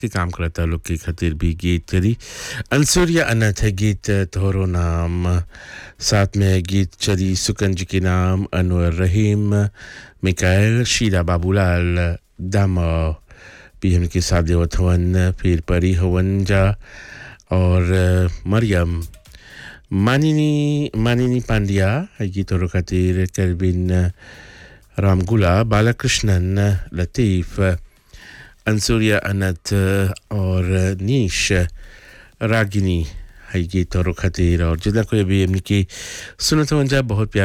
के काम करता लोग के खातिर भी गीत चली अंसुरिया अनथ है गीत तोहरो नाम साथ में गीत चली सुकन जी के नाम अनवर रहीम मिकायल शीला बाबूलाल दम भी हमके साथ देवत हवन फिर परी हवन जा और मरियम मानिनी मानिनी पांड्या है गीत और खातिर केल्विन रामगुला बालाकृष्णन लतीफ़ अंसुरिया अनत और नीश रागिनी है गीत और खातिर और जितना कोई भी हमने की सुनत वंजा बहुत प्यार